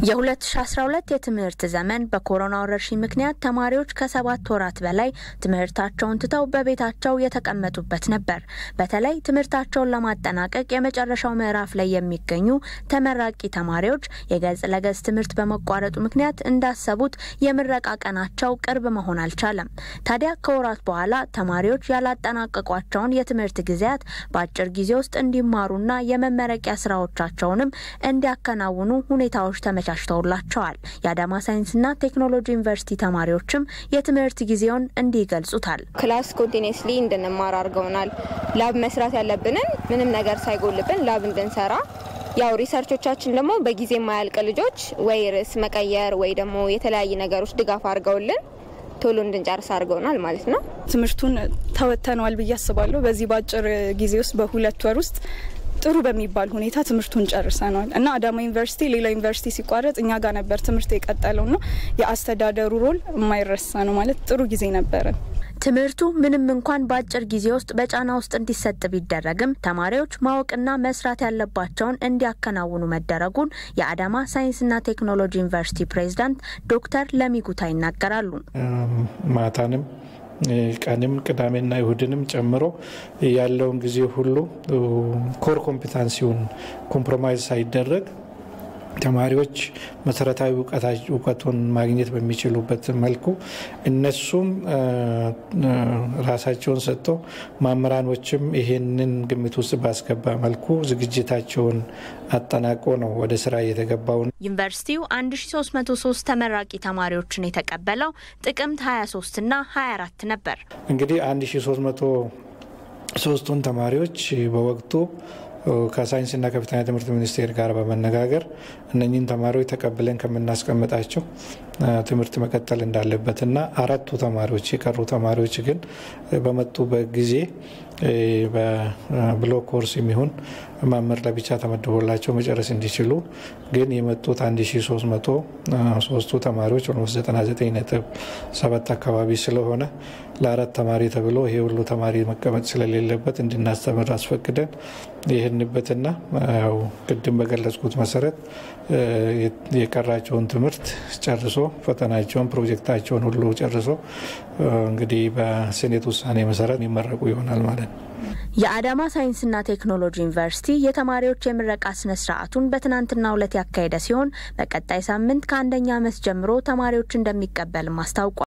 የ2012 የትምህርት ዘመን በኮሮና ወረርሽኝ ምክንያት ተማሪዎች ከሰባት ወራት በላይ ትምህርታቸውን ትተው በቤታቸው የተቀመጡበት ነበር። በተለይ ትምህርታቸውን ለማጠናቀቅ የመጨረሻው ምዕራፍ ላይ የሚገኙ ተመራቂ ተማሪዎች የገጽ ለገጽ ትምህርት በመቋረጡ ምክንያት እንዳሰቡት የምረቃ ቀናቸው ቅርብ መሆን አልቻለም። ታዲያ ከወራት በኋላ ተማሪዎች ያላጠናቀቋቸውን የትምህርት ጊዜያት በአጭር ጊዜ ውስጥ እንዲማሩና የመመረቂያ ስራዎቻቸውንም እንዲያከናውኑ ሁኔታዎች ተመቻችተውላቸዋል። የአዳማ ሳይንስና ቴክኖሎጂ ዩኒቨርሲቲ ተማሪዎችም የትምህርት ጊዜውን እንዲህ ይገልጹታል። ክላስ ኮንቲኒስሊ እንድንማር አድርገውናል። ላብ መስራት ያለብንን ምንም ነገር ሳይጎልብን ላብ እንድንሰራ ያው ሪሰርቾቻችን ደግሞ በጊዜ የማያልቅ ልጆች ወይ ርዕስ መቀየር ወይ ደግሞ የተለያዩ ነገሮች ድጋፍ አድርገውልን ቶሎ እንድንጨርስ አድርገውናል ማለት ነው። ትምህርቱን ተወጥተነዋል ብዬ አስባለሁ። በዚህ በአጭር ጊዜ ውስጥ በሁለት ወር ውስጥ ጥሩ በሚባል ሁኔታ ትምህርቱን ጨርሰነዋል እና አዳማ ዩኒቨርሲቲ ሌላ ዩኒቨርሲቲ ሲቋረጥ እኛ ጋር ነበር ትምህርት የቀጠለው ና የአስተዳደሩ ሮል የማይረሳ ነው ማለት ጥሩ ጊዜ ነበረን። ትምህርቱ ምንም እንኳን በአጭር ጊዜ ውስጥ በጫና ውስጥ እንዲሰጥ ቢደረግም ተማሪዎች ማወቅና መስራት ያለባቸውን እንዲያከናውኑ መደረጉን የአዳማ ሳይንስና ቴክኖሎጂ ዩኒቨርሲቲ ፕሬዝዳንት ዶክተር ለሚጉታ ይናገራሉ። ማታንም ቀንም ቅዳሜና ይሁድንም ጨምሮ ያለውን ጊዜ ሁሉ ኮር ኮምፒታንሲውን ኮምፕሮማይዝ ሳይደረግ ተማሪዎች መሰረታዊ እውቀቱን ማግኘት በሚችሉበት መልኩ እነሱም ራሳቸውን ሰጥተው መምህራኖችም ይሄንን ግምት ውስጥ ባስገባ መልኩ ዝግጅታቸውን አጠናቆ ነው ወደ ስራ የተገባውን። ዩኒቨርሲቲው 1303 ተመራቂ ተማሪዎችን የተቀበለው ጥቅምት 23 እና 24 ነበር። እንግዲህ 1303ቱን ተማሪዎች በወቅቱ ከሳይንስና ከፍተኛ ትምህርት ሚኒስቴር ጋር በመነጋገር እነኚህን ተማሪዎች ተቀብለን ከምናስቀምጣቸው ትምህርት መቀጠል እንዳለበትና አራቱ ተማሪዎች የቀሩ ተማሪዎች ግን በመጡበት ጊዜ በብሎክ ኮርስ የሚሆን መምህር ለብቻ ተመድቦላቸው መጨረስ እንዲችሉ ግን የመጡት 1303ቱ ተማሪዎች ኦልሞስት 99.7 አካባቢ ስለሆነ ለአራት ተማሪ ተብሎ ይሄ ሁሉ ተማሪ መቀመጥ ስለሌለበት እንድናስተምር አስፈቅደን ይህንበትና ያው ቅድም በገለጽኩት መሰረት የቀራቸውን ትምህርት ጨርሶ ፈተናቸውን ፕሮጀክታቸውን ሁሉ ጨርሶ እንግዲህ በሴኔት ውሳኔ መሰረት የሚመረቁ ይሆናል ማለት ነው። የአዳማ ሳይንስና ቴክኖሎጂ ዩኒቨርሲቲ የተማሪዎች የምረቃ ስነ ስርዓቱን በትናንትናው ዕለት ያካሄደ ሲሆን በቀጣይ ሳምንት ከአንደኛ ዓመት ጀምሮ ተማሪዎች እንደሚቀበልም አስታውቋል።